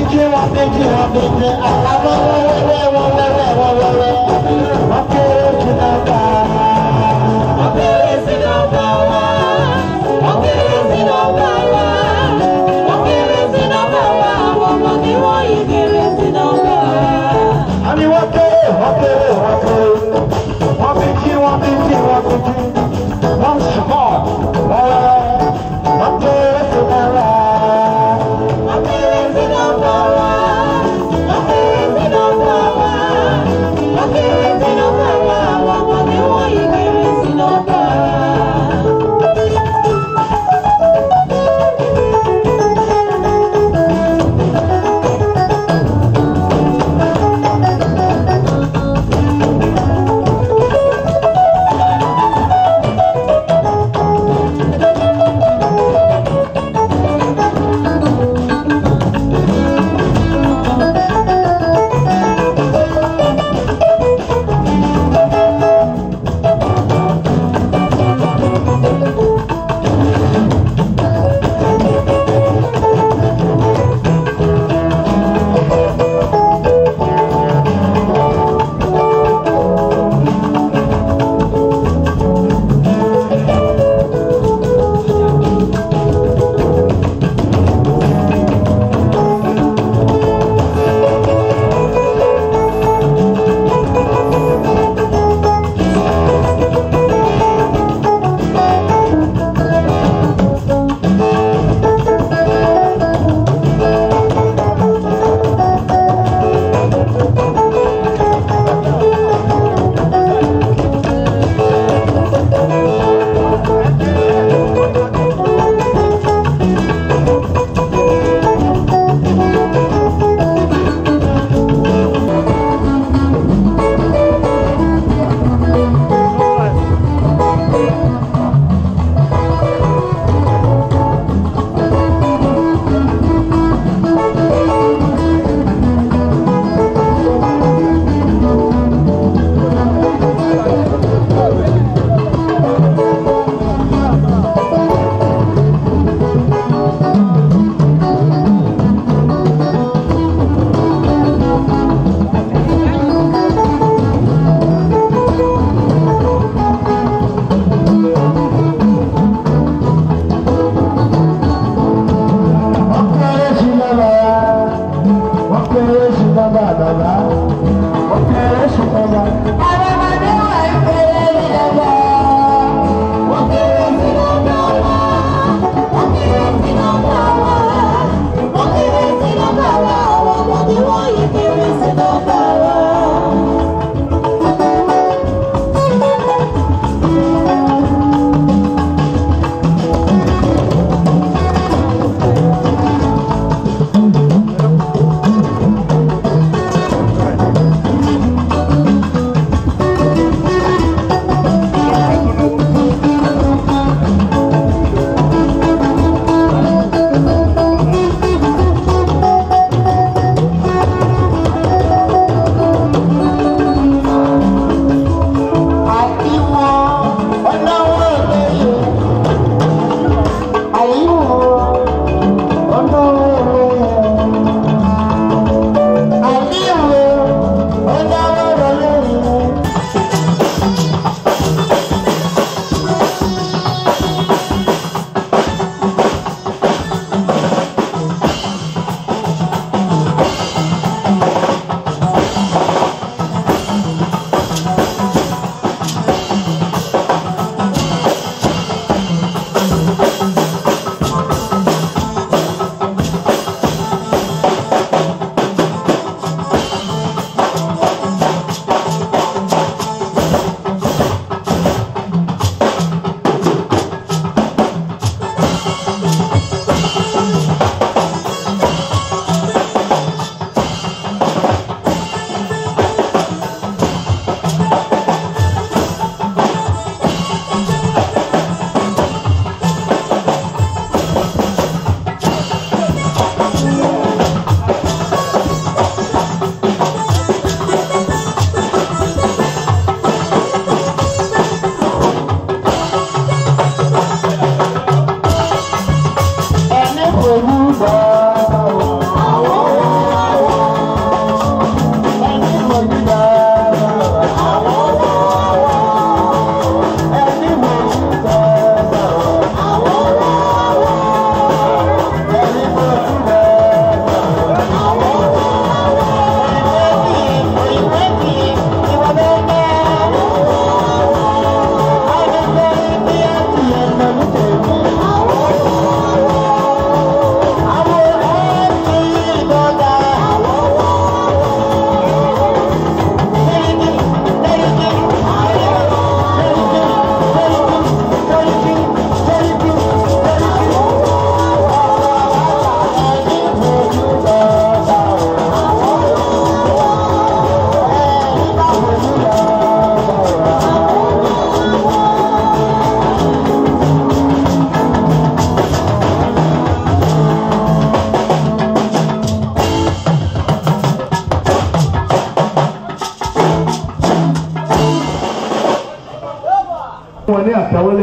jí wọ́n fi jí wọ́n fi jí àlámọ́ wẹ́wẹ́ wọ́n wẹ́wẹ́ wọ́n wẹ́wẹ́ wọ́n kéré jù náà bá. Wọ́n kéré sí nọ́mbà wa. Wọ́n kéré sí nọ́mbà wa. Wọ́n kéré sí nọ́mbà wa. Àwọn ọmọdé wọ̀nyí kéré sí nọ́mbà wa. àní wọ́n kéré wọ́n kéré wọ́n kéré wọ́n fi jí wọ́n fi jí wọ́n fi jí wọ́n sùpọ̀ wọ́n wẹ́wẹ́ wọ́n kéré jù náà bá. Wọ́n kéré sí nọ́mbà wa. Wọ́n kéré sí nọ́mbà wa.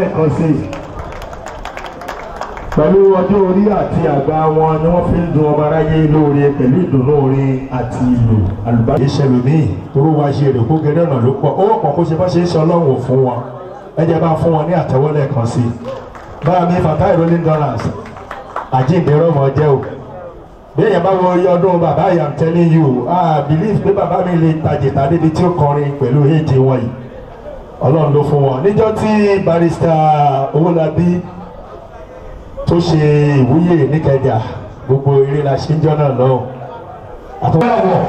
lẹ́ẹ̀kan sí i pẹ̀lú ọjọ́ orí àti àgbà wọn ni wọ́n fi ń dun ọmọ aráyé lóore pẹ̀lú ìdùnnú orin àti ìlú àlùbáyé ìṣẹ̀lómìn toró wa ṣe èrè kó gẹ́gẹ́ náà ló pọ̀ owó pọ̀ kó ṣe bá ṣe ń sọ ọlọ́run fún wọn ẹ jẹ́ bá fún wọn ní àtẹ́wọ́lẹ̀ kan sí i báyà mi fatai rolling dollars àjíǹde rọmọ jẹ́ o bí èèyàn bá wo iye ọdún bàbá I am telling you ah believe pé bàbá mi lè tajìta débi tí ó kọrin pẹ̀lú èjì wọn yìí ọlọ́run ló fún wọn níjọ́ tí barista owólabí tó ṣe ìwúyè níkẹjà gbogbo eré la ṣe ń jọ náà lọ. àtúntò.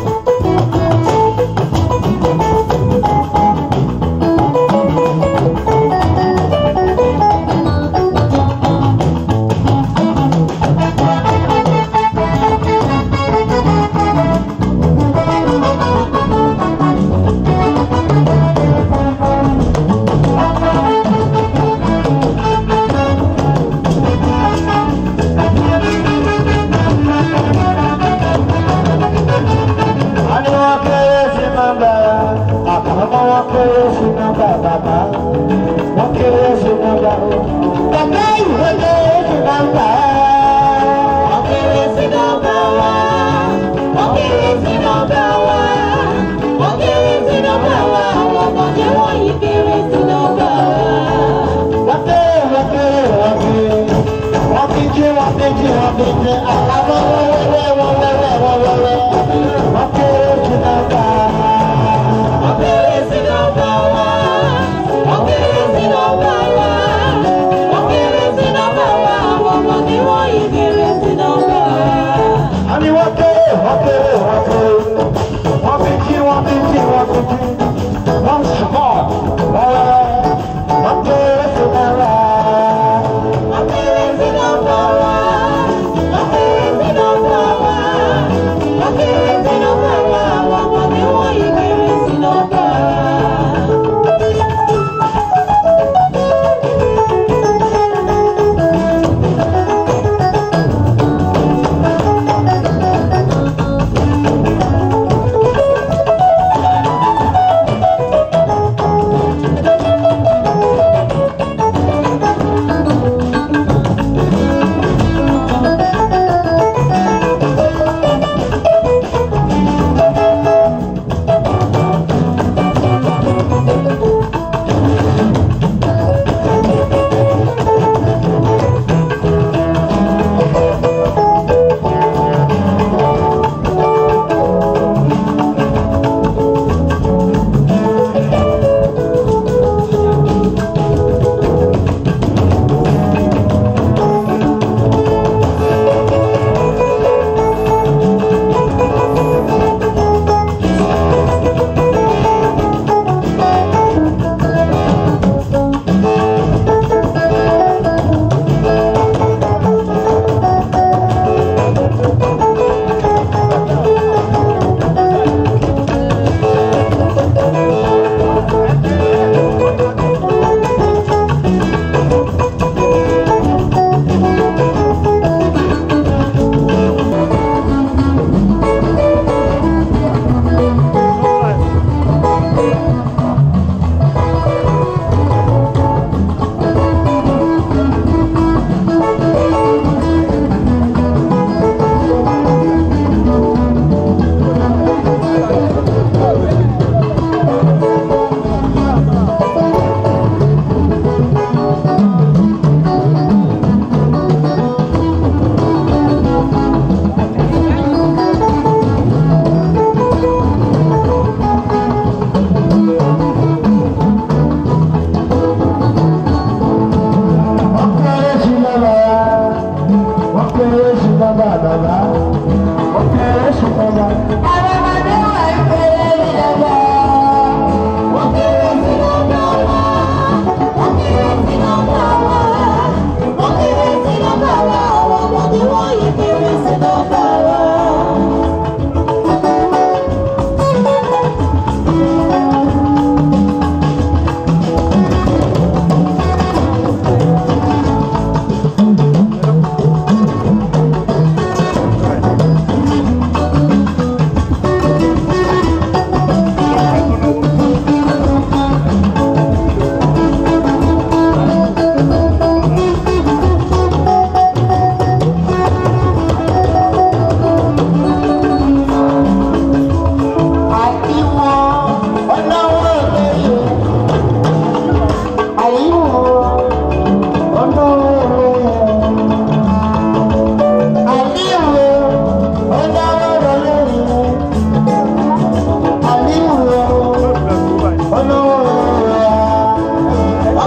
Thank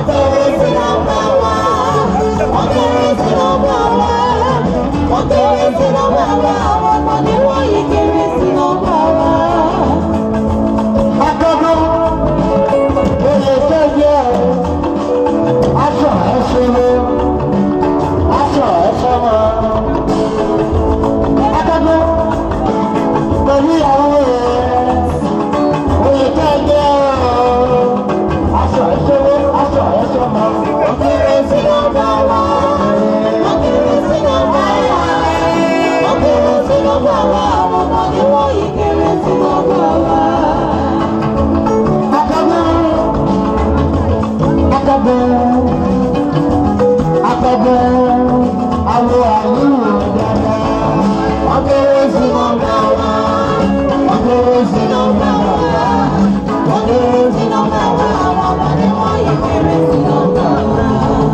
kéré sí nọ́mbà wa. Wọ́n kéré sí nọ́mbà wa. Wọ́n kéré sí nọ́mbà wa. Àwọn ọmọdé wọ̀nyí kéré sí nọ́mbà wa. Akọ́kọ́ oyè sẹ́yẹ aṣọ ẹ̀ṣẹ̀ ló aṣọ ẹ̀ṣẹ̀ mọ́. Akọ́kọ́ pẹ̀lú ìyàwó rẹ̀ oyè sẹ́yẹ aṣọ ẹ̀ṣẹ̀ ló aṣọ ẹ̀ṣẹ̀ mọ́. Wọ́n kéré sí nọ́mbà wa. Wọ́n kéré sí nọ́mbà wa. Wọ́n kéré sí nọ́mbà wa. Àwọn ọmọdé wọ̀nyí kéré sí nọ́mbà wa. Akọ́kọ́ akọ́kọ́ akọ́kọ́ àwọn àlùyò dáadáa. Wọ́n kéré sí nọ́mbà wa. Wọ́n kéré sí nọ́mbà wa. Wọ́n kéré sí nọ́mbà wa. Àwọn ọmọdé wọ̀nyí kéré sí nọ́mbà wa.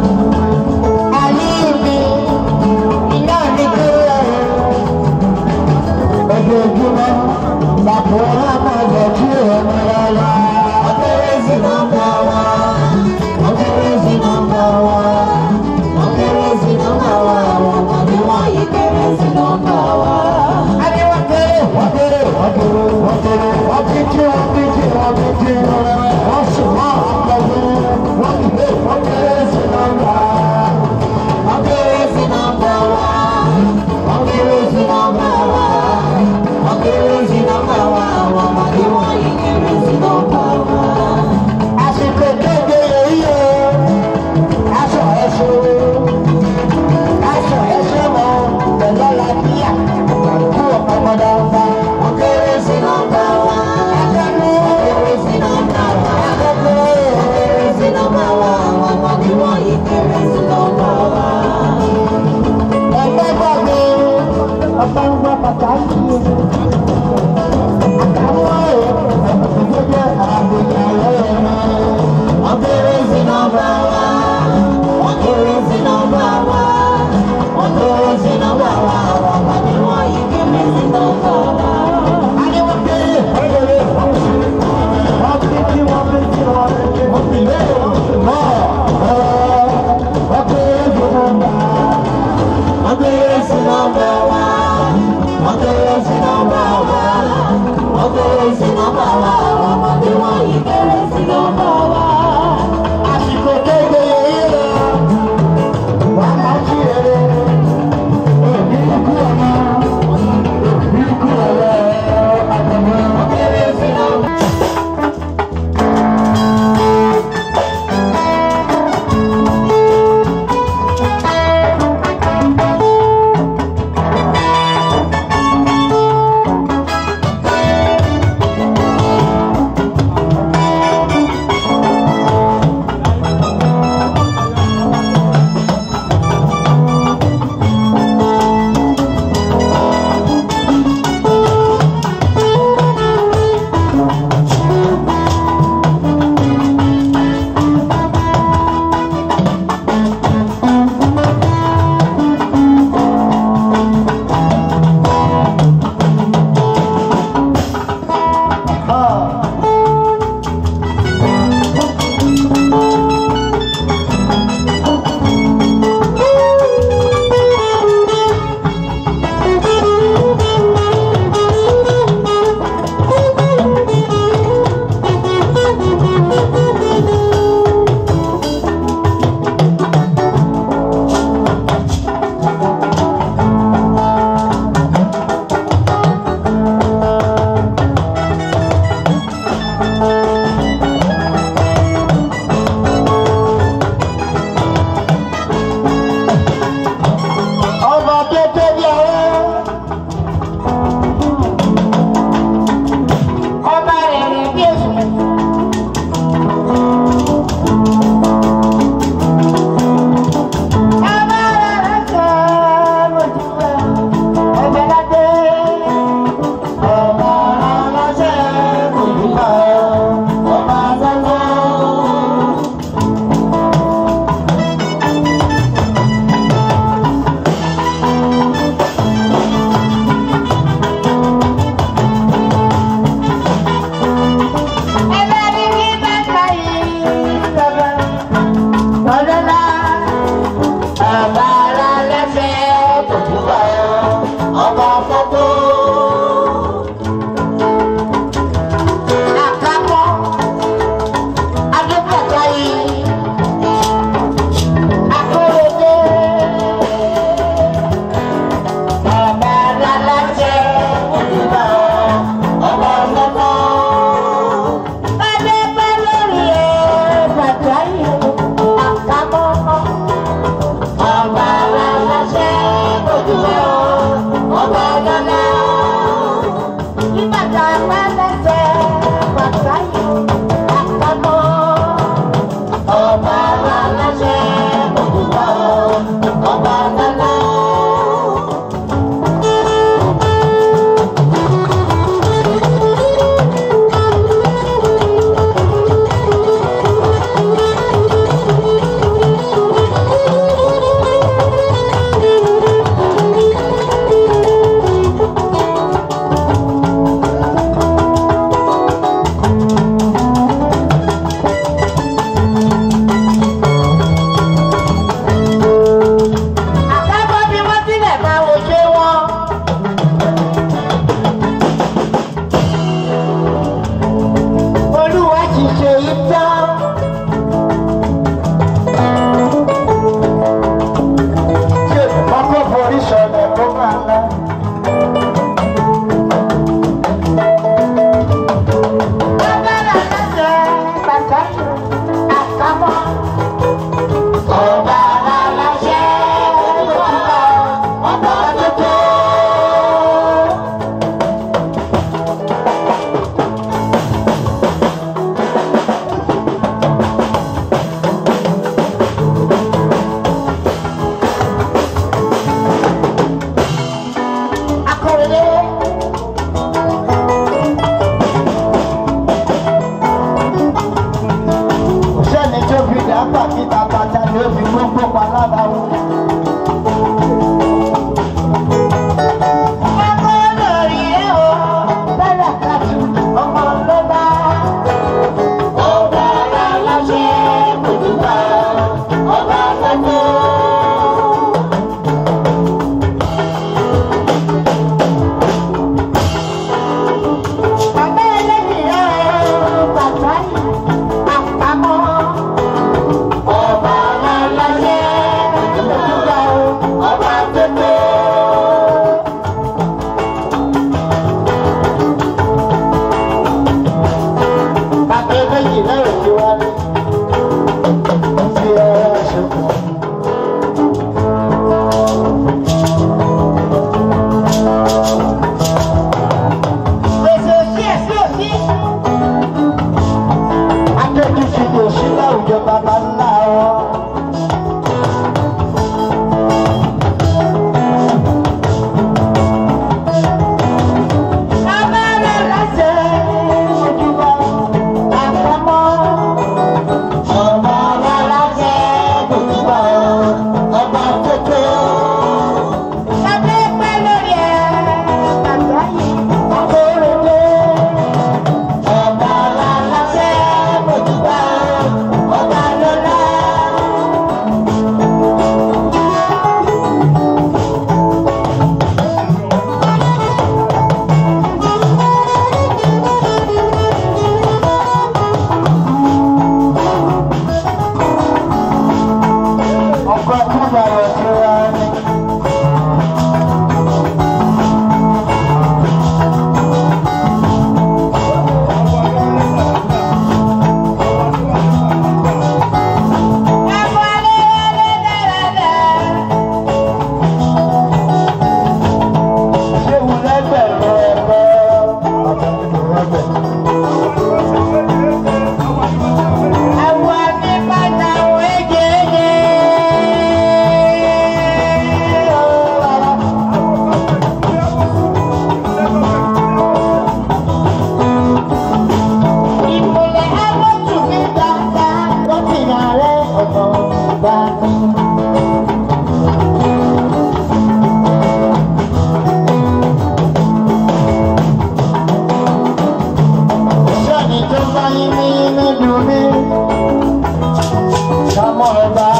Àlíbi iná ní kúrẹ́ ojoojúmọ́ bàbá wa máa jẹ kí ẹnu rárá. Wọ́n kéré sí nọ́mbà wa. Wọ́n kéré sí nọ́mbà wa. Wọ́n kéré sí nọ́mbà wa. Àwọn ọmọdé wọ̀nyí kéré sí nọ́mbà wa. Adé wọ́n kéré wọ́n kéré wọ́n kéré wọ́n kéré wọ́n bí jí wọ́n bí jí wọ́n bí jí wọ́n sùn wọ́n àpọ̀jù wọ́n kéré wọ́n kéré sí nọ́mbà. Wọ́n kéré sí nọ́mbà wa. Wọ́n kéré sí nọ́mbà wa. Wọ́n kéré sí nọ́mbà wa. Àwọn ọmọdé wọ̀nyí kéré sí nọ́mbà wa. Àsìkò kéde èyí o, aṣọ ẹ̀ṣọ́ aṣọ ẹ̀ṣọ́ mọ́ pẹ̀lú àlàáfíà kú ọ̀pọ̀mọdé ọba. Wọ́n kéré sí nọ́mbà wa. Wọ́n kéré sí nọ́mbà wa. Wọ́n kéré sí nọ́mbà wa. Àwọn ọmọdé wọ̀nyí kéré sí nọ́mbà wa. Ẹgbẹ́ gbàgbé ọba ń gbọ́ pàtàkì àtàwọn èèyàn jẹ́ àbíyàwó ẹ̀rọ. Wọ́n kéré sí nọ́mbà wa. Wọ́n kéré sí nọ́mbà wa. Wọ́n kéré sí nọ́mbà wa. Àwọn ọmọdé wọ̀nyí kéré sí nọ́mbà wa. Adéwọ́n kéré wọ́n kéré wọ́n kéré wọ́n bí kí wọ́n bí kí wọ́n bí kí wọ́n bí lé mọ́ wọ́n kéré fún ọba. Wọ́n kéré sí nọ́mbà wa. Wọ́n kéré sí nọ́mbà ọmọ bá ní. Sẹ́ni tó bá yín ní nínú mi, kámọ́ ẹ bá